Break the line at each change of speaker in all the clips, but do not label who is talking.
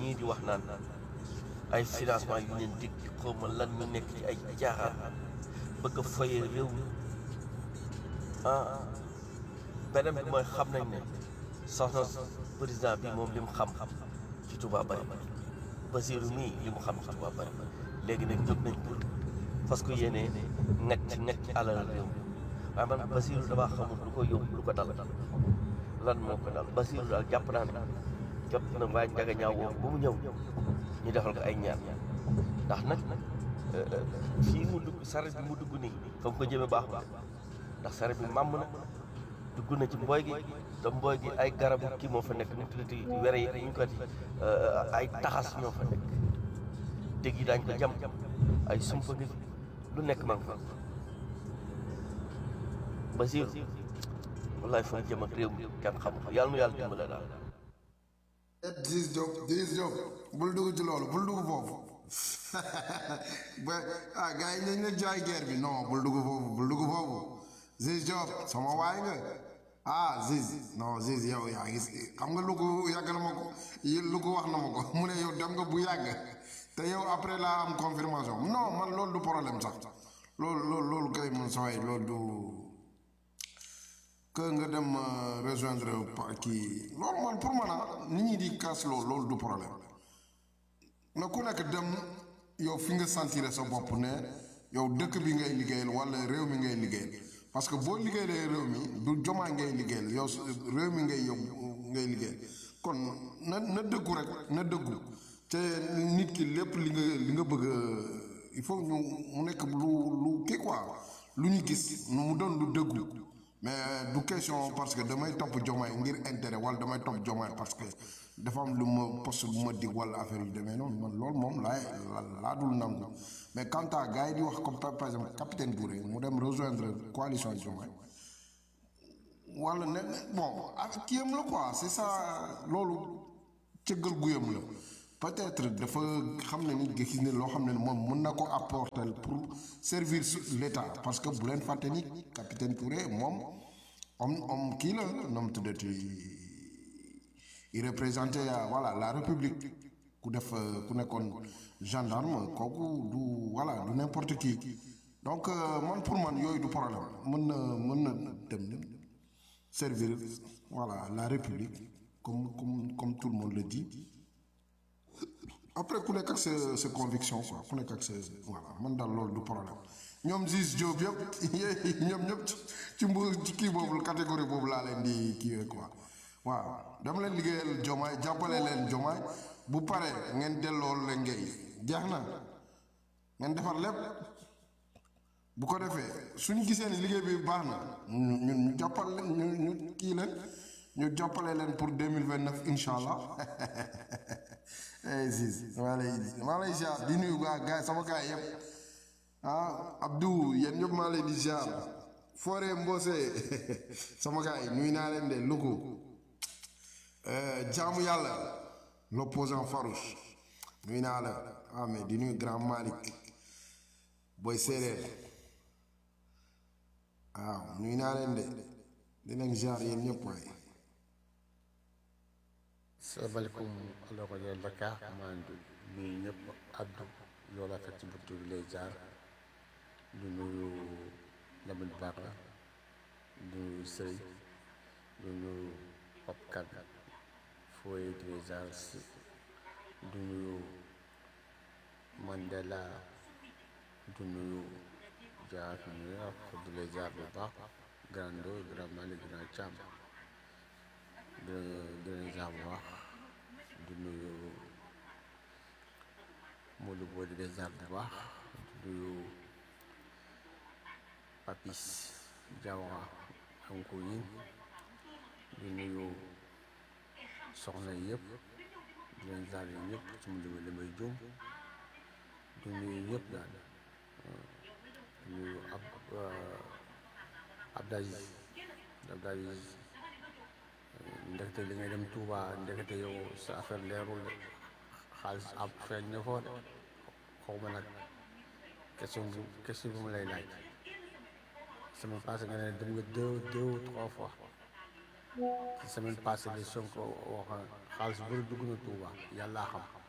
ñii di wax naan ay financement yu leen dig xaw ma lan ñu nekk ci ay jaaxaan bëgg a foyee réew mi ah beneen bi mooy xam nañ ne soxna président bi moom li mu xam ci Touba bari Basiru mii li mu xam ci Touba bari léegi nag jóg nañ pour parce que yéene nekk ci nekk ci alal réew mi waaye man Basiru damaa xamul lu ko yóbbu lu ko dal lan moo ko dal Basiru daal jàpp naa ne jot na waa njaga ñaaw woo ba mu ñëw ñu defal ko ay ñaan ndax nag fii mu dugg saret bi mu dugg nii fa mu ko jëme baax baax ndax saret bi màmm na dugg na ci mbooy gi da mbooy gi ay garabu kii moo fa nekk nu tuddati were yi ñu ko di ay taxas ñoo fa nekk dégg yi daañ ko jam ay sumpa ngi lu nekk ma nga fa Basiru wallaay fa mu jëm ak réew mi kenn xamu ko yàlla nu yàlla dimbale daal
Ziz Diop Ziz Diop bul dugg ci loolu bul dugg foofu ba ah gars yi nañ la jaay guerre bi non bul dugg foofu bul dugg foofu Ziz Diop sama waay nga ah Ziz non Ziz yow yaa gis xam nga lu ko yàgg na ma ko lu ko wax na ma ko mu ne yow dem nga bu yàgg te yow après laa am confirmation non man loolu du problème sax loolu loolu loolu kay man sa waay loolu du que nga dem rejoindre kii loolu man pour man ah nit ñi di kaas loolu loolu du problème na ku nekk dem yow fi nga sentir sa bopp ne yow dëkk bi ngay liggéeyal wala réew mi ngay liggéeyal parce que boo liggéeyee réew mi du jomaa ngay liggéeyal yow réew mi ngay yow ngay liggéeyal kon na na dëggu rek na dëggu te nit ki lépp li nga li nga bëgg il faut ñu mu nekk lu lu kii quoi lu ñu gis mu doon lu dëggu mais du question parce que damay topp jomaay ngir intérêt wala damay topp jomaay parce que dafa am lu ma poste bu ma dig wala affaire yu demee noonu man loolu moom laay laa dul nangu mais quant à gars yi di wax comme par exemple capitaine Touré mu dem rejoindre coalition jomaay wala ne bon ak kiyam la quoi c'est ça loolu cëggal guyam la peut-être dafa xam ne ni gis ne loo xam ne moom mën na ko apporter pour servir l'État parce que bu leen fàtte ni capitaine Touré moom om om kii la noom tuddati il représentait voilà la République ku def ku nekkoon gendarme kooku du voilà du n'importe qui donc man pour man yooyu du problème mën na mën na dem servir voilà la République comme comme comme tout le monde le dit après ku nekk ak sa sa conviction quoi ku nekk ak sa voilà man daal loolu du problème ñoom Ziz Diop yëpp ñoom ñëpp ci mbu ci kii boobu catégorie boobu laa leen di kii quoi waaw dama leen liggéeyal jomaay jàppale leen jomaay bu pare ngeen delloo leen ngay jeex na ngeen defar lépp bu ko defee suñu gisee ni liggéey bi baax na ñun ñu jàppal leen ñu ñu kii leen ñu jàppale leen pour deux mille vingt neuf incha allah eh Ziz maa lay maa lay ziar di nuyu gaa gaa sama gaa yëpp ah Abdou yéen ñëpp maa lay di ziar Foore Mbose sama gaa yi nuyu naa leen de Louga jaamu yàlla l'opposant farouche nuyu naa la ah mais di nuyu grand Malick booy séeréer waaw nuyu naa leen de di leen ziar yéen ñëpp waaye.
salaamaaleykum ala ko jël Dakar maa ngi nuyu ñëpp addu yow laa fekk ci buntu bi lay jaar di nuyu Lamine Bara di nuyu Sëy di nuyu Pape Kane Foye di lay jaar di nuyu Mandela di nuyu jaar nuyu ak di lay jaar bu baax grand do grand Malick grand Thiam di di leen jaar bu baax di nuyu Modou Bo di leen jaar bu baax di nuyu Papis Diawara anko yi di nuyu soxna yëpp di leen jaar yi ñëpp su ma limee damay juum di nuyu ñëpp daal di nuyu ab Abdaziz Abdaziz ndekete li ngay dem Touba ndekete yow sa affaire leerul de xaalis ab feeñ na foo de xaw ma nag question bu question bu ma lay laaj semaine passée nga ne dem nga deux deux ou trois fois semaine passée bi Sonko wax xaalis bëri dugg na Touba yàllaa xam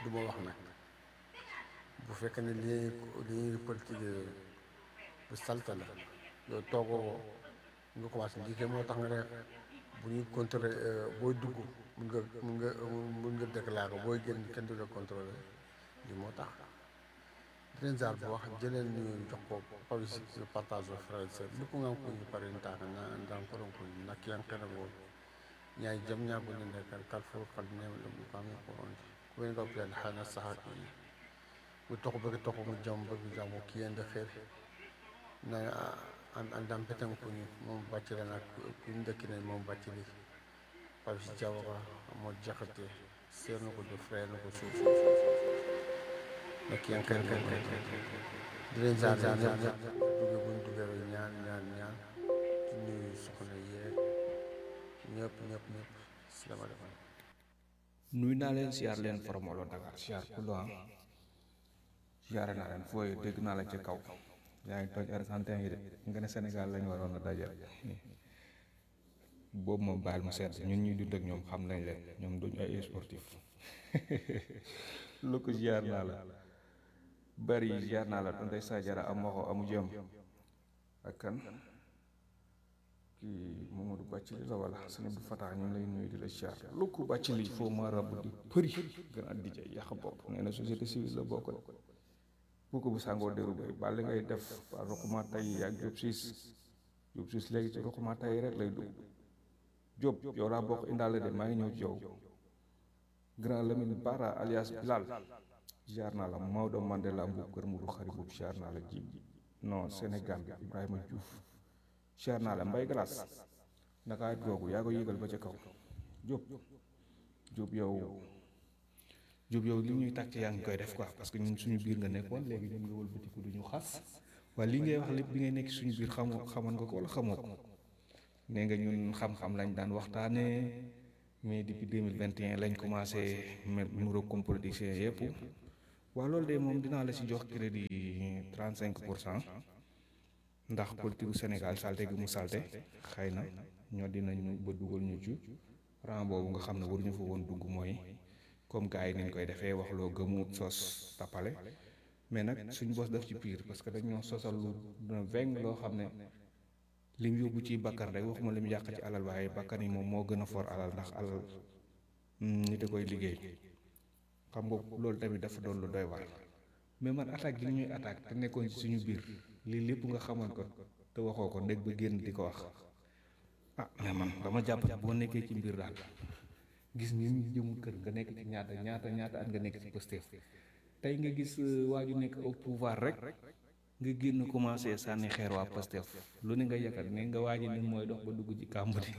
du ma wax nag bu fekkee ne li li ñuy politique bu salte la yow toogoo nga commencé lii kay moo tax nga ne bu ñuy contrôler booy dugg mun nga mun nga mun nga déclaré booy génn kenn du la contrôler lii moo tax dinañ jaar bu wax jëleen ñu jox ko publicité partage o frère sœur lupu ngam ko ñu pare ntaaka na ndan koron ko nakkiyankene bo ñaay jam ñagoninde kal kal fo kal neme ɗum kami ko on kuwen gaw piyan hana saha ɗi ɓe toko ɓe toko mo jam ɓe jam o kiyende xeer na an andam peten kuñi moom baccirana kuñ dëkkine moom bacciri pabsi jawara mo jaxate seerno ko do frère no ko suuf nakkiyankene kan kan di leen jaar jaar ñëpp duge buñ dugewe ñaan ñaan ñaan di nuyu soxna yeeg ñëpp ñëpp ñëpp salaamaaleykum
nuy naa leen siyaar leen formolo Dakar siyaar ku lo siyaare naa leen fooy dégg naa la ci kaw yaa ngi toj argentin yi de nga ne Sénégal lañu waroon a dajal boobu moom baal ma seet ñun ñuy dund ak ñoom xam nañ leen ñoom duñ ay sportif lu ko siyaar naa la bari siyaar naa la tonday Sajara am waxo amu jëm ak kan kii Mamadou Bàccili la wala sëñ Abdou Fatah ñu ngi lay nuyu di la siyaar lu ko Bàccili foo ma rabb di përi gën a dija yàq bopp nee na société civile la bokk de bu ko bu sàngoo déru bay bàlli ngay def waa ruquma tay ak Diop siis Diop siis léegi ci ruquma tay rek lay dugg Diop yow laa bokk indaale de maa ngi ñëw ci yow grand Lamine Bara alias Bilal jaar naa la Maodo Mandela mbuub kër Mourou xari boobu jaar naa la ji non Sénégal bi Ibrahima Diouf jaar naa la Mbay Glace naka it googu yaa ko yëgal ba ca kaw Diop Diop yow Diop yow li ñuy tàcc yaa ngi koy def quoi parce que ñun suñu biir nga nekkoon léegi ñun nga wëlbatiku du ñu xas waaye li ngay wax lépp bi ngay nekk suñu biir xamoo xamoon nga ko wala xamoo ko nee nga ñun xam-xam lañ daan waxtaanee mais depuis deux mille vingt et un lañ commencé numéro comme politicien yëpp waaw loolu de moom dinaa la si jox crédit trente cinq pour cent ndax politique gu Sénégal salte gi mu salte xëy na ñoo dinañu ba dugal ñu ci rang boobu nga xam ne waruñu fa woon dugg mooy comme gars yi niñ koy defee wax loo gëmu sos tappale mais nag suñ bos def ci pire parce que dañoo sosal lu na veng loo xam ne lim yóbbu ci bakkan rek waxuma lim yàq ci alal waaye bakkan yi moom moo gën a for alal ndax alal nit a koy liggéey xam nga loolu tamit dafa doon lu doy waar mais man attaque gi ñuy attaque te nekkoon ci suñu biir lii lépp nga xamoon ko te waxoo ko ndég ba génn di ko wax ah mais man dama jàpp boo nekkee ci mbir daal gis ni ñu jëmul kër nga nekk ci ñaata ñaata ñaata at nga nekk ci Pastef tey nga gis waa ju nekk au pouvoir rek nga génn commencé sànni xeer waa Pastef lu ne nga yàkkat ne nga waaji ni mooy dox ba dugg ci kàmb di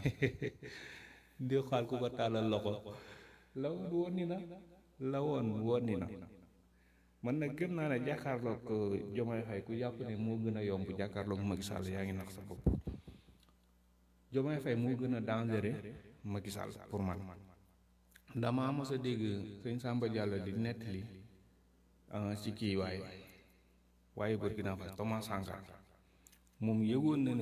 di xaal ku ko tàllal loxo la woon woon ni na la woon woon ni na man nag gëm naa ne jàkkaarloog Diomaye Faye ku jàpp ne moo gën a yomb jàkkaarloog Macky Sall yaa ngi nax sa bopp Diomaye Faye moo gën a dangereux Macky Sall pour man dama mos a dégg sëñ Samba Diallo di nettali ci kii waaye waaye Burkina Faso Thomas Sankara moom yëgoon na ne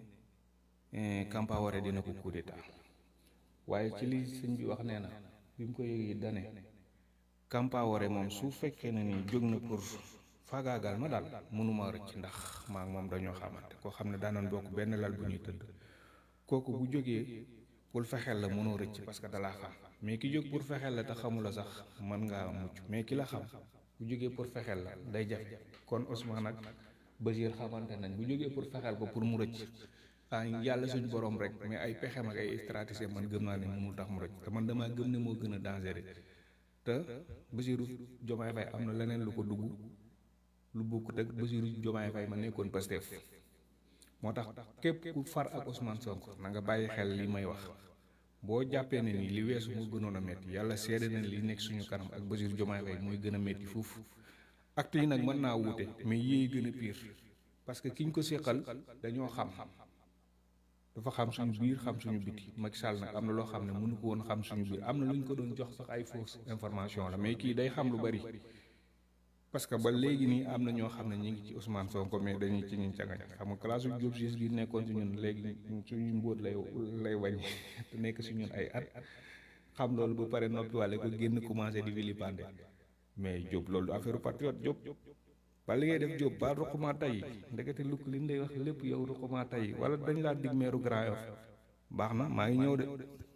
ne Compaoré dina ko coup d'état waaye ci li sëñ bi wax nee na bi mu ko yëgee dane Compaoré moom su fekkee ne ni jóg na pour faagaagal ma daal mënuma rëcc ndax maa moom dañoo xamante koo xam ne daanoon bokk benn lal bu ñuy tëdd kooku bu jógee pour fexeel la mënoo rëcc parce que dalaa xam mais ki jóg pour fexeel la te xamula sax mën ngaa mucc mais ki la xam bu jógee pour fexeel la day jafe kon Ousmane ak Bachir xamante nañ bu jógee pour fexeel ko pour mu rëcc ah yàlla suñu borom rek mais ay pexem ak ay stratégie man gëm naa ne mënul tax mu rëcc te man damaa gëm ne moo gën a dangereux te Bassirou Diomaye Faye am na leneen lu ko dugg lu bokkut ak Bassirou Diomaye Faye ma nekkoon Pastef moo tax képp ku far ak Ousmane Sonko na nga bàyyi xel li may wax boo jàppee ne ni li weesu moo gënoon a métti yàlla seede na li nekk suñu kanam ak Bassirou Diomaye Faye mooy gën a métti foofu acte yi nag mën naa wuute mais yéey gën a pire parce que kiñ ko séqal dañoo xam dafa xam suñu biir xam suñu biti Macky Sall nag am na loo xam ne mënu ko woon xam suñu biir am na lu ñu ko doon jox sax ay fausse information la mais kii day xam lu bari parce que ba léegi nii am na ñoo xam ne ñu ngi ci Ousmane Sonko mais dañuy ci ñun cagañ xam nga classe u Diop gi nekkoon ci ñun léegi suñu mbóot lay lay wàññi te nekk si ñun ay at xam loolu ba pare noppi wàlle ko génn commencé di vilipender mais Diop loolu affaire patriote Diop ba li ngay def Diop ba ruquma tay ndekete lu li ñu lay wax lépp yow ruquma tay wala dañ laa dig meeru Grand Yoff baax na maa ngi ñëw de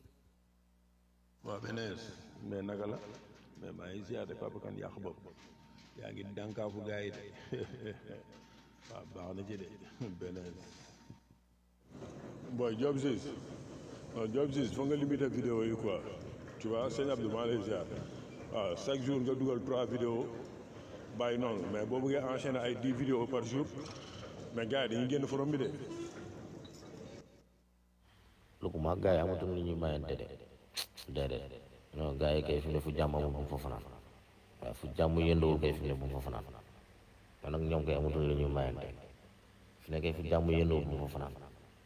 waaw beneen mais naka la mais maa ngi siyaate Papa Kane yàq bopp yaa ngi dànkaafu gars yi de waaw baax na ci de beneen boy job sis non job sis foog nga limiter vidéo yi quoi tu vois sëñ Abdou maa lay ziar waaw chaque jour nga dugal trois vidéos bàyyi noonu mais boo bëggee enchaîner ay dix vidéos par jour mais gars yi dañuy génn forom bi de
lu ko mag gars yi amatuñ lu ñuy mayante de déedéet non gars yi kay fi ne fu jàmm amul bu mu fa fanaan waaye fu jàmm yëndawul kay fi ne bu mu fa fanaan man nag ñoom kay amatuñ lu ñuy mayante fi ne kay fu jàmm yëndawul bu mu fa fanaan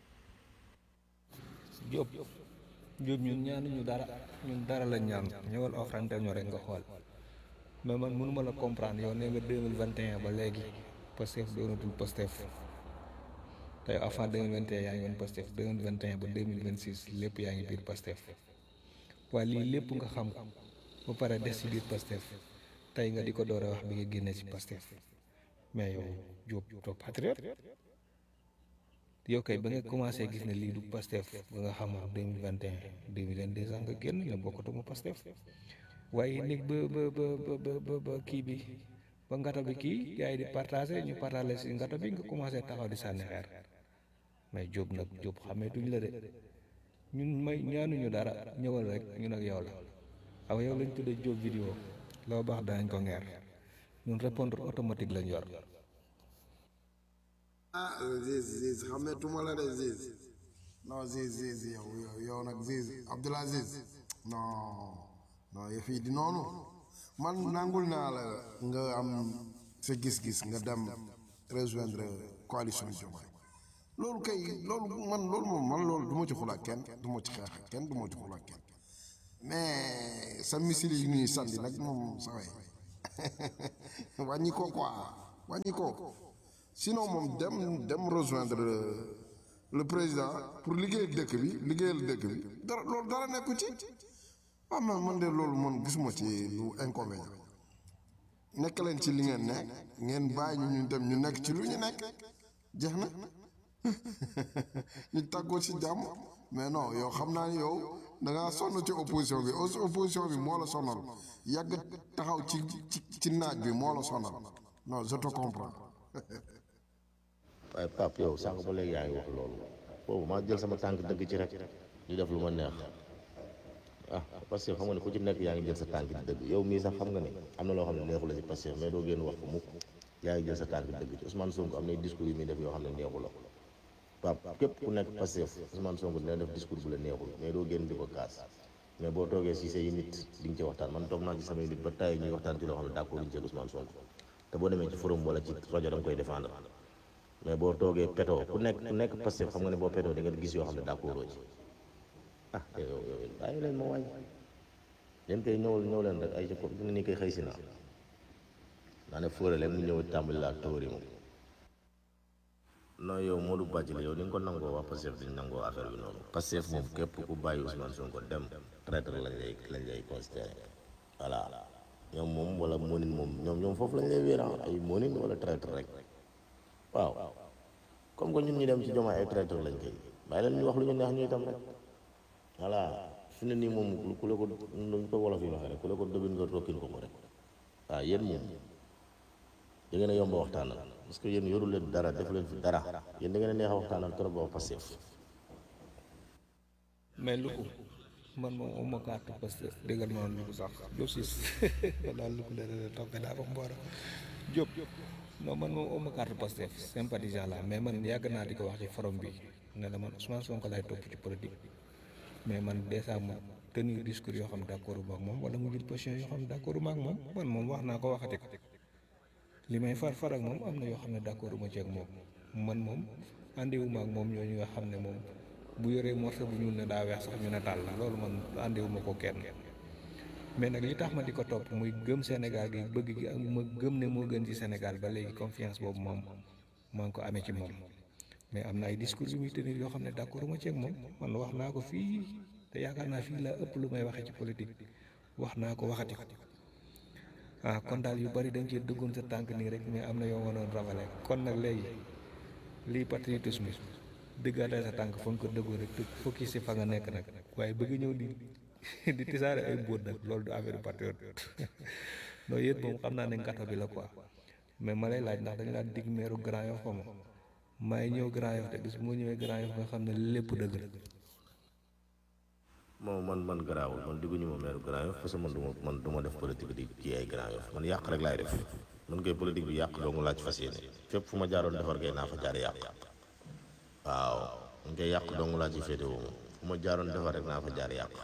Diop Diop ñun ñaanuñu dara ñun dara lañ ñaan ñëwal offrante ñu rek nga xool mais man mënuma la comprendre yow nee nga 2021 ba léegi Pastef doonatul Pastef tey avant 2021 yaa ngi woon Pastef 2021 ba 2026 lépp yaa ngi biir Pastef waaye lii lépp nga xam ko ba pare des ci biir Pastef tey nga di ko door a wax bi nga génnee ci Pastef mais yow Diop doo patriote yow kay ba nga commencé gis ne lii du Pastef ba nga xamoon 2021 2022 sax nga génn ne bokkatuma Pastef waaye léegi ba ba ba ba ba ba kii bi ba ngata bi kii gars yi di partagé ñu partagé si ngata bi nga commencé taxaw di sànni xeer mais Diop nag Diop xameetuñ la de ñun may ñaanuñu dara ñëwal rek ñun ak yow la aw yow lañ tuddee Diop vidéo loo baax danañ ko ngeer ñun répondre automatique lañ yor
ah Ziz Ziz xameetuma la de Ziz non Ziz Ziz yow yow yow nag Ziz Abdoul Aziz non non yëf yi di noonu man nangul naa la nga am sa gis-gis nga dem rejoindre coalition Diomaye loolu kay loolu man loolu moom man loolu du ma ci xulaat kenn du ma ci xeex ak kenn du ma ci xulaat kenn mais sa missile yi ñuy sànni nag moom sa way wàññi ko quoi wàññi ko sinon moom dem dem rejoindre le, le président pour liggéeyal dëkk bi liggéeyal dëkk bi dara loolu dara nekku ci waaw man man de loolu man gisuma ci lu inconvénient nekk leen ci li ngeen nekk ngeen bàyyi ñu ñu dem ñu nekk ci lu ñu nekk jeex na ñu tàggoo ci jàmm mais non yow xam naa ni yow da ngaa sonn ci opposition bi aussi opposition bi moo la sonal yàgg taxaw ci ci ci naaj bi moo la sonal non je te comprends.
waaye Pape yow sànq ba léegi yaa ngi wax loolu boobu maa jël sama tànk dëgg ci rek di def lu ma neex ah parce que xam nga ne ku ci nekk yaa ngi jël sa tànk di dëgg yow mii sax xam nga ne am na loo xam ne neexu la ci parce que mais doo génn wax ko mukk yaa ngi jël sa tànk dëgg ci Ousmane Sonko am na discours yu muy def yoo xam ne neexu la Pape képp ku nekk Pastef Ousmane Sonko dina def discours bu la neexul mais doo génn di ko kaas mais boo toogee si say nit di nga ci waxtaan man toog naa ci samay nit ba tàyyi ñuy waxtaan ci loo xam ne d'accord ñu ci Ousmane Sonko te boo demee ci forum wala ci rajo da nga koy défendre mais boo toogee petoo ku nekk ku nekk Pastef xam nga ne boo petoo di nga gis yoo xam ne d'accord ci ah yow yow bàyyi leen ma wàññi leen koy ñëwal ñëw leen rek ay ci comme ni koy xëy si naa naa ne fóore leen mu ñëw tàmbali laa tóori moom non yow Modou Badji la yow ni nga ko nangoo waa Pastef dañ nangoo affaire bi noonu Pastef moom képp ku bàyyi Ousmane Sonko dem traître lañ lay lañ lay considéré voilà ñoom moom wala moonin moom ñoom ñoom foofu lañ lay wéeran ay moonin wala traître rek waaw comme que ñun ñu dem ci Diomaye ay traître lañ koy bàyyi leen ñu wax lu ñu neex ñu itam rek voilà fi ne nii moom ku la ko luñ ko wolof yi waxee rek ku la ko dobin nga rokkin ko ko rek waaw yéen moom da ngeen a yomb a waxtaanal parce que yéen yoru leen dara def leen fi dara yéen da ngeen a neex a waxtaanal trop ba Pastef
mais lu ko man moom uma carte Pastef déggal noonu lu ko sax Diop siis daal lu ko la toppe daa ko mboora Diop non man moom uma carte Pastef sympathisant la mais man yàgg naa di ko wax ci forum bi ne la man Ousmane Sonko lay topp ci politique mais man dèjà moom tenir discours yoo xam ne d'accord ma ak moom wala mu jël position yoo xam ne d'accord ma ak moom man moom wax naa ko waxati ko li may far far ak moom am na yoo xam ne d'accord ma ci ak moom man moom àndiwuma ak moom ñooñu nga xam ne moom bu yoree morceau bu ñuul ne daa weex sax ñu ne tàll la loolu man àndiwuma ko kenn mais nag li tax ma di ko topp muy gëm Sénégal gi bëgg gi ak ma gëm ne moo gën ci Sénégal ba léegi confiance boobu moom maa ngi ko amee ci moom mais am na ay discours yu muy tenir yoo xam ne d'accord ma ci ak moom man wax naa ko fii te yaakaar naa fii laa ëpp lu may waxee ci politique wax naa ko waxati ko ah kon daal yu bari dañ cee duggoon sa tànk nii rek mais am na yoo mënoon ravale kon nag léegi lii patriotisme dëggaatee sa tànk fa nga ko dëggoon rek te focus si fa nga nekk nag waaye bëgg ñëw di di tisaare ay mbóot nag loolu du affaire patriote non yéen moom xam naa ne ngata bi la quoi mais ma lay laaj ndax dañu laa dig meeru Grand Yoff xaw ma maay ñëw Grand Yoff te gis bu ma ñëwee Grand Yoff nga xam ne lépp dëgg la
moom man man garaawul man digguñu ma meeru Grand Yoff parce que man du ma man du ma def politique di ci ay Grand Yoff man yàq rek laay def man koy politique bi yàq doo nga laaj fas yéene fépp fu ma jaaroon defar kay naa fa jaar yàq waaw man koy yàq doo nga laa ci féete woo fu ma jaaroon defar rek naa fa jaar yàq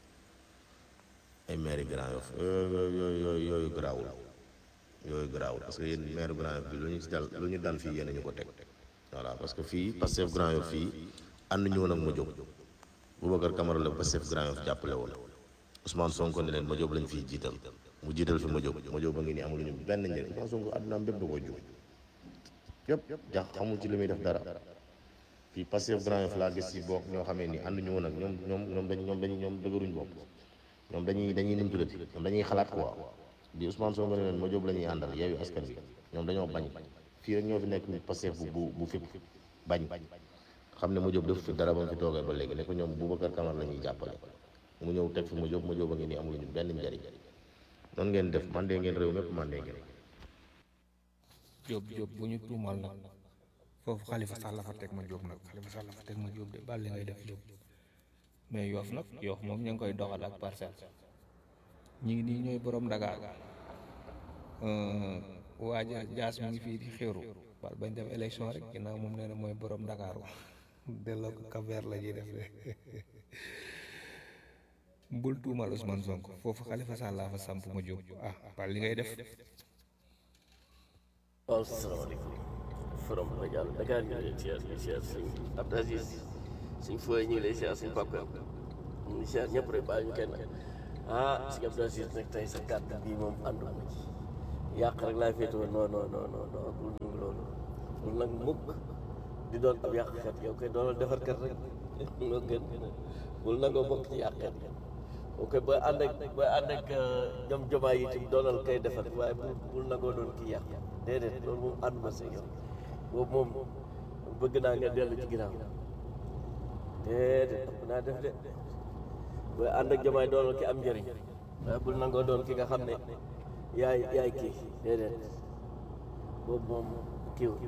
ay maire Grand Yoff yooyu yooyu yooyu yooyu garaawul yooyu garaawul parce que yéen maire Grand Yoff bi lu ñu ci dal lu ñu dal fii yéen a ñu ko teg voilà parce que fii Pastef Grand Yoff fii ànd ñu woon ak ma jóg Boubacar Camara la Pastef Grand Yoff jàppale woon Ousmane Sonko ne leen ma jóg lañ fiy jiital mu jiital fi ma jóg ma jóg ba ngi nii amuluñu benn njëriñ Ousmane Sonko àddunaam bépp da ko jóg yëpp jax xamul ci li muy def dara fii Pastef Grand Yoff laa gis ci bokk ñoo xamee ni ànd ñu woon ak ñoom ñoom ñoom dañ ñoom dañuy ñoom dëgëruñ bopp ñoom dañuy dañuy nim tuddati ñoom dañuy xalaat quoi di Ousmane Sonko ne leen ma jóg la ñuy àndal yeewu askan bi ñoom dañoo bañ fii rek ñoo fi nekk ni Pastef bu bu bu fipp bañ xam ne mu jóg def fi dara ba mu fi toogee ba léegi ne ko ñoom Boubacar Camara la ñuy jàppale mu ñëw teg fi mu jóg mu jóg ba ngi nii amuñu benn njariñ noonu ngeen def man de ngeen réew mépp man de ngeen
Jóob Jóob bu ñu tuumal nag foofu xalifa sax la fa teg ma Jóob nag xalifa sax la fa teg ma Jóob de bàl li ngay def Jóob mais yoof nag yoof moom ñu ngi koy doxal ak parcelle ñi ngi nii ñooy borom Dakar waaja jaas mi ngi fii di xéeru bal bañ dem élection rek ginnaaw moom nee na mooy borom Dakar delloo ko kaver la ñuy def de bul tuumal Ousmane Sonko foofu xalifa sax laa fa samp ma Jóob ah bal li ngay def
waaw salaamaaleykum forom Sénégal Dakar ñu ngi lay siyaar ñu siyaar sëñ Abdou Aziz sëñ Foye ñu ngi lay siyaar sëñ Papa ñu ngi siyaar ñëpp rek bàyyi ñu kenn ah sëñ Abdou Aziz nag tey sa kàddu bii moom ànduma ci yàq rek laa féetewoo non non non non non bul nangu loolu bul nag mukk di doon ab yàqkat yow koy doonal defarkat rek moo gën bul nangoo bokk ci yàqkat yi ok booy ànd ak booy ànd ak ñoom jomaay yi itam doonal kay defar waaye bul bul nangoo doon kii yàq déedéet loolu moom ànduma si yow boobu moom bëgg naa nga dellu ci ginnaaw déedéet ëpp naa def de booy ànd ak jomaay doonal ki am njëriñ waaye bul nangoo doon ki nga xam ne yaay yaay kii déedéet boobu moom kiiwut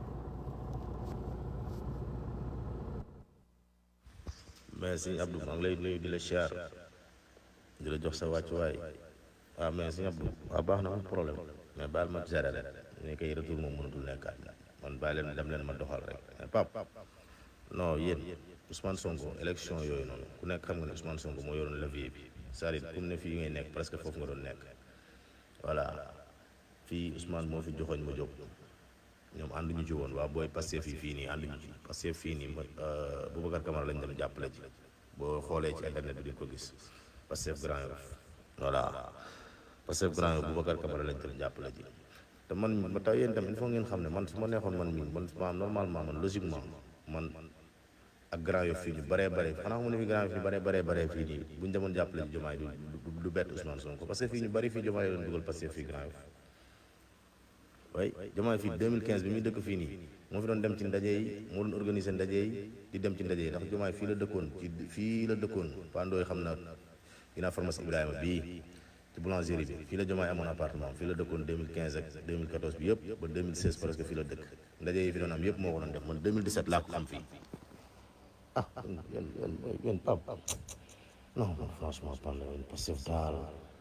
mais sëñ Abdou maa ngi lay nuyu di la siyaar di la jox sa wàccuwaay waaw mais sëñ Abdou waaw baax na amul problème mais baal ma gérer rek ni koy retour moom mënatul nekkaat man bàyyi leen dem leen ma doxal rek mais pap non yéen Ousmane Sonko élection yooyu noonu ku nekk xam nga ne Ousmane Sonko moo yoroon levier bi c'est-à-dire pour ne fii ngay nekk presque foofu nga doon nekk voilà fii Ousmane moo fi joxoñ ma jóg ñoom ànduñu ci woon waa booy Pastef fii fii nii ànduñu ci Pastef fii nii Boubacar Camara lañ dem jàppale ji boo xoolee ci internet bi di ko gis Pastef Grand Yoff voilà Pastef Grand Yoff Boubacar Camara lañ dem jàppale ji te man ma taw yéen tam il faut ngeen xam ne man su ma neexoon man mii man ma normalement man logiquement man ak Grand Yoff fii ñu bëree bëri xanaa mu ne fi Grand Yoff ñu bëree bëree bëree fii nii bu ñu demoon jàppale ji Diomaye du du bett Ousmane Sonko parce que fii ñu bëri fii Diomaye doon dugal Pastef fii Grand Yoff way Diomaye fii 2015 bi muy dëkk fii nii moo fi doon dem ci ndaje yi moo doon organiser ndaje yi di dem ci ndaje yi ndax Diomaye fii la dëkkoon ci fii la dëkkoon pandooy xam na dinaa pharmacie Ibrahima bii ci boulangerie bi fii la Diomaye amoon appartement fii la dëkkoon 2015 ak 2014 bi yëpp ba 2016 presque fii la dëkk ndaje yi fi doon am yëpp moo ko doon def man 2017 laa ko xam fii ah yéen yéen yéen pap non non franchement parle yéen Pastef daal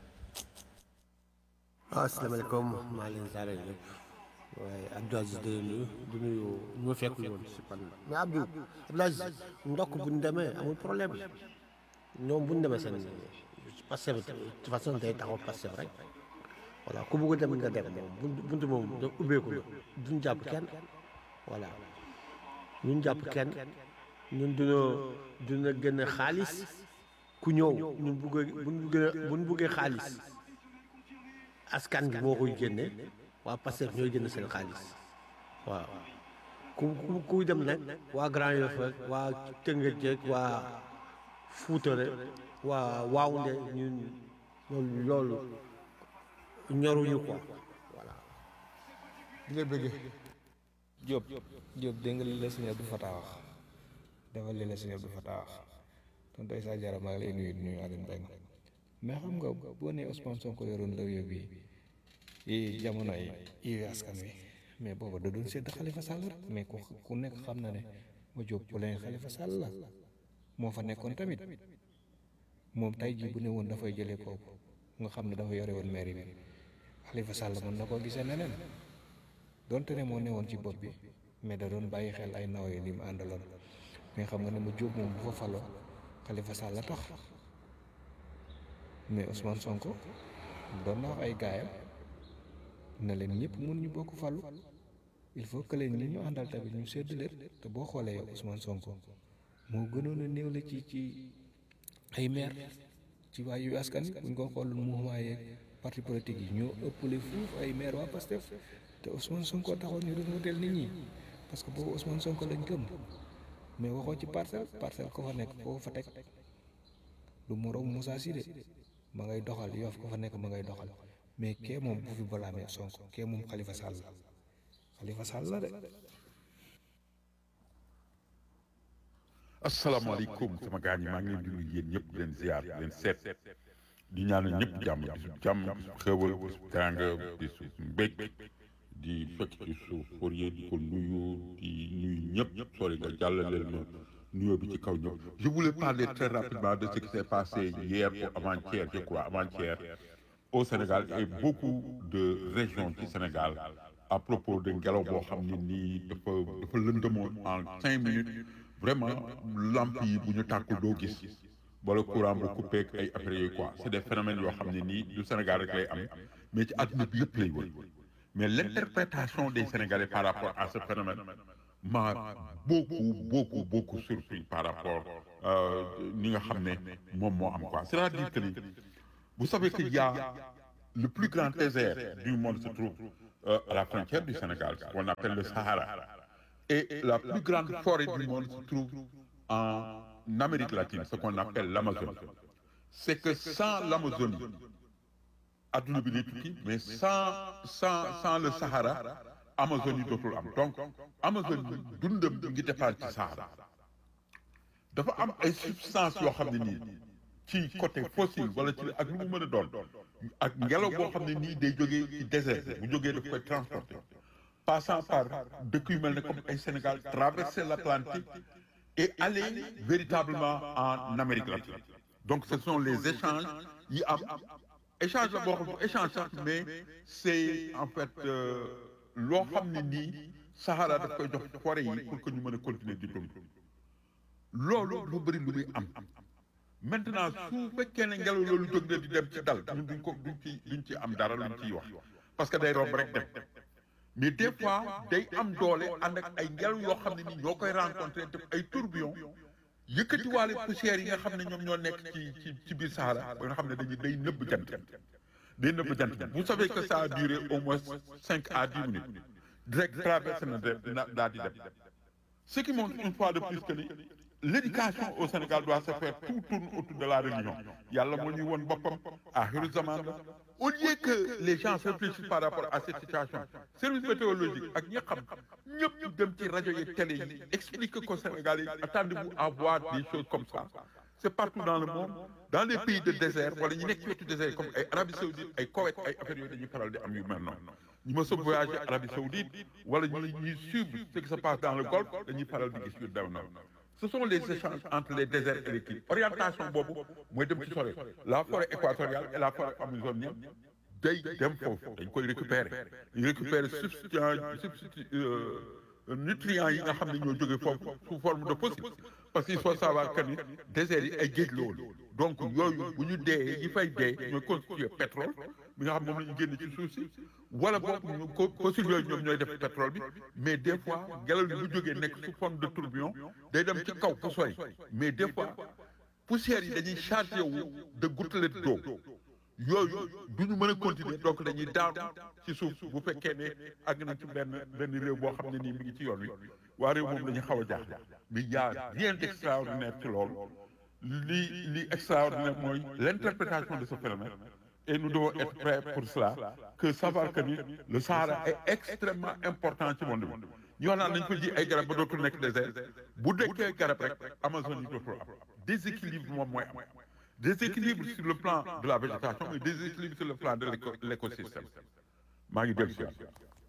waaw asalaamaaleykum maa leen saare ñëpp waaye Abdou Aziz di leen nuyu di nuyu ñu ma fekkul woon si pan mais Abdou Abdou Aziz ndokk bu ñu demee amul problème ñoom bu ñu demee seen Pastef de toute façon day taxaw Pastef rek voilà ku bëgg a dem nga dem moom buntu buntu moom da ubbeeku la duñ jàpp kenn voilà ñun jàpp kenn ñun duna duna gën a xaalis ku ñëw ñun bëggee buñ bëggee buñ bëggee xaalis askan bi moo koy génne waa Pastef ñooy génne seen xaalis waaw ku ku kuy dem nag waa Grand Yoff rek waa Tëngéej jeeg waa Fuuta rek waa Waawunde ñun loolu loolu ñoruñu quoi voilà
di la bëggee
Diop Diop dégg nga li la sëñ Abdou Fatah wax defal li la sëñ Abdou Fatah wax tonton Issa Diarra maa ngi lay nuyu nuyu Aline Mbengue mais xam nga boo nee Ousmane Sonko yoroon law bi yi jamono yi yi askan wi mais booba da doon sedd Khalifa Sall rek mais ku ku nekk xam na ne ma Diop bu leen Khalifa Sall la moo fa nekkoon tamit moom tey jii bu ne woon dafay jëlee kooku nga xam ne dafa yore woon mairie bi Khalifa Sall mën na koo gisee neneen donte ne moo newoon ci bopp bi mais da doon bàyyi xel ay naw yi li mu àndaloon mais xam nga ne ma Diop moom bu fa faloo Khalifa Sall la tax mais Ousmane Sonko doon na wax ay gaayam na leen ñëpp mun ñu bokk falu il faut que leen ñi ñu àndal tamit ñu sedd leen te boo xoolee yow Ousmane Sonko moo gënoon a néew la ci ci ay maire ci waa yu askan wi buñ ko xool mouvement yeeg parti politique yi ñoo ëppale fuuf ay maire waa Pastef te Ousmane Sonko taxoon ñu doon wuteel nit ñi parce que boobu Ousmane Sonko lañ gëm mais waxoo ci parcelle parcelle ko fa nekk koo fa teg du moroom Moussa Sidé ma ngay doxal Yoff ko fa nekk ma ngay doxal mais kee moom bu fi balaamee Sonko kee moom Khalifa Sall la Khalifa Sall la de
asalaamaaleykum sama gars ñi maa ngi leen di nuyu yéen ñëpp di leen ziar di leen seet di ñaanal ñëpp jàmm bisu jàmm bisu xéwal bisu teraanga bisu mbég di fekk ci suuf Fourier di ko nuyu di nuyu ñëpp sori nga jàllaleel ma nuyoo bi ci kaw ñëpp je voulais parler très rapidement de ce qui s'est passé hier ou avant-hier je crois avant-hier au Sénégal et beaucoup de régions du Sénégal à propos de ngelaw boo xam ne nii dafa dafa lëndëmoon en cinq minutes vraiment lamp yi bu ñu tàkkul doo gis wala courant bu coupé ak ay après yooyu quoi c'est des phénomènes yoo xam ne nii du Sénégal rek lay am mais ci àdduna bi yëpp lay wër mais l'interprétation des Sénégalais par rapport à ce phénomène m'a beaucoup beaucoup beaucoup surpris par rapport ni nga xam ne moom moo am quoi c'est-à-dire que ni vous savez qu'il y a le plus grand désert du monde se trouve euh, à la frontière du Sénégal qu'on appelle le Sahara et la plus grande forêt du monde se trouve en Amérique latine ce qu'on appelle l'Amazonie c'est que sans l'Amazonie adduna bi day tukki mais sans sans sans le Sahara Amazonie dootul am donc Amazonie dundam ngi dépendre ci Sahara dafa am ay substances yoo xam ne nii ci côté fossile wala ci ak lu mu mën a doon ak ngelaw boo xam ne nii day jógee ci désert bu jógee daf koy transporter passant par dëkk yu mel ne comme ay Sénégal traverser l'Atlantique et aller véritablement en Amérique latine donc ce sont les échanges yi am échange la boo xam ne échange sax mais c'est en fait loo xam ne nii Sahara daf koy jox forêt yi pour que ñu mën a continuer di dund loolu lu bëri lu muy am maintenant su fekkee ne ngelaw loolu jóg na di dem ci dal ñun duñ ko duñ ci duñ ci am dara luñ ciy wax parce que day romb rek dem mais des fois day am doole ànd ak ay ngelaw yoo xam ne nii ñoo koy rencontré def ay tourbillon yëkkatiwaale poussière yi nga xam ne ñoom ñoo nekk ci ci ci biir Sahara ba nga xam ne dañuy day nëbb jant day nëbb jant vous savez que ça a duré au moins cinq à dix minutes direct traversé na na daal di dem ce qui montre une fois de plus que ni l'éducation au Sénégal doit se faire tout tourne autour de la religion yàlla moo ñuy woon boppam axiru zaman la au lieu que les gens réfléchissent par rapport à cette situation service météorologique ak ñi xam ñëpp ñu dem ci rajo yi télé yi explique qu'au Sénégal yi attendez-vous à voir des choses comme ça c'est partout dans le monde dans les pays de désert wala ñu nekk ci wetu désert comme ay Arabie Saoudite ay Koweït ay affaires yooyu dañuy faral di am yu mel noonu ñu mës a voyager Arabie Saoudite wala ñu ñuy suivre ce qui se passe dans le Golfe dañuy faral di gis yu dem noonu ce sont les échanges entre les déserts et les kii orientation boobu mooy dem ci sore la forêt équatoriale et la forêt amazonienne day dem foofu dañ koy récupérer ñu récupérer substituant substitu nutriments yi nga xam ne ñoo jógee foofu sous forme de fossile parce qu'il faut savoir que ni déserts yi ay géej la woon donc yooyu bu ñu dee yi fay dee ñooy constituer pétrole bi nga xam moom la ñu génn ci suuf si wala boog ñu ko fossile yooyu ñoom ñooy def pétrole bi mais des fois ngelaw li bu jógee nekk sous forme de tourbillon day dem ci kaw fu sori mais des fois poussières yi dañuy chargé wu de gouttelettes d'eau yooyu du ñu mën a continuer donc dañuy daanu ci suuf bu fekkee ne àgg nañ ci benn benn réew boo xam ne nii mi ngi ci yoon wi waa réew moom la ñu xaw a jaaxle mais y a rien d'extraordinaire ci loolu li li extraordinaire mooy l'interprétation de ce phénomène et nous devons être prêts pour cela que savoir que ni le Sahara est extrêmement important ci monde bi ñu wax naan nañ ko ji ay garab ba dootul nekk désert bu dekkee garab rek Amazone yi dootul am déséquilibre moom mooy am déséquilibre sur le plan de la végétation et déséquilibre sur le plan de l'éco- l'écosystème maa ngi dellu si waat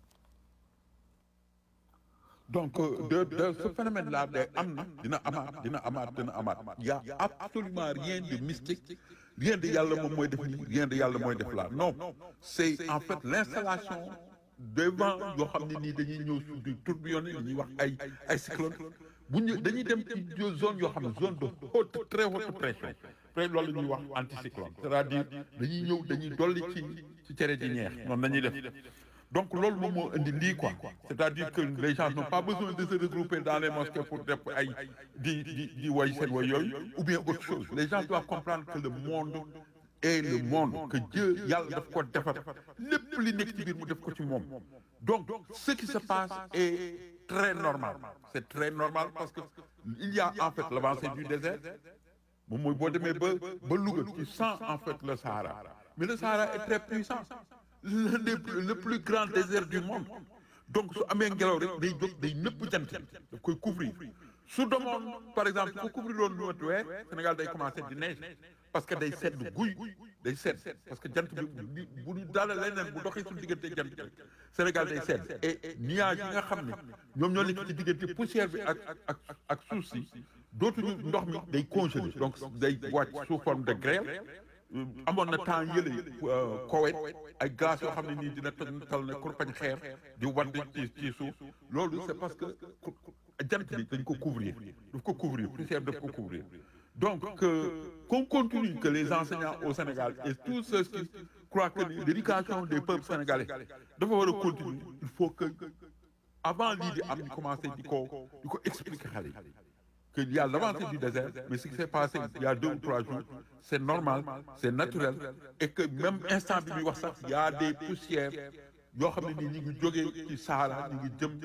donc euh, de de ce phénomène là day am na dina amaat dina amaat dina amaat y a absolument rien de mystique rien de yàlla moom mooy def nii rien de yàlla mooy def là non c'est en fait l'installation des vents yoo xam ne nii dañuy ñëw sur du tourbillonné li ñuy wax ay ay cyclone bu ñu dañuy dem ci zone yoo xam ne zone de haute très haute pression peut loolu la ñuy wax anticyclone c'est-à-dire dañuy ñëw dañuy dolli ci ci cere ji ñeex noonu la ñuy def donc loolu moom moo indi lii quoi c'est-à-dire que les gens n'ont pas besoin de se regrouper dans les mosquées pour def ay di di di woy seen woy yooyu ou bien autre chose les gens doivent comprendre que le monde est le monde que Dieu yàlla daf ko defar lépp li nekk ci biir mu def ko ci moom donc ce qui se passe est très normal c'est très normal parce que il y a en fait l'avancée du désert moom mooy boo demee ba ba Louga tu sens en fait le Sahara mais le Sahara est très puissant le, le, le plus grand désert du monde donc su amee ngelaw rek day jóg day nëpp jant bi daf koy couvrir su demoon par exemple su ko couvrir loon lu weer Sénégal day commencer di neige parce que day sedd guy day sedd parce que jant bi bu ñu daala leneen bu doxee suñu diggante jant bi Sénégal day sedd et nuage yi nga xam ne ñoom ñoo nekk ci diggante poussière bi ak ak ak ak suuf si dootuñu ndox mi day congelé donc day wàcc sous forme de grêle amoon na temps yële Koweït ay glace yoo xam ne nii dina toj tal ne kurpañ xeer di wadd ci ci suuf loolu c'est parce que jant bi dañ ko couvrir daf ko couvrir poussière daf ko couvrir donc que qu'on continue que les enseignants au Sénégal et tous ceux qui croient que l'éducation des peuples sénégalais dafa war a continuer il faut que avant lii di am ñu commencé di ko di ko expliquer xale yi qu'il y a l'avancée du désert, mais ce qui s'est passé il y a deux ou trois jours, c'est normal, c'est naturel, et que même instant bi muy wax sax il y a des poussières yoo xam ne nii ñu ngi jógee ci Sahara ñu ngi jëm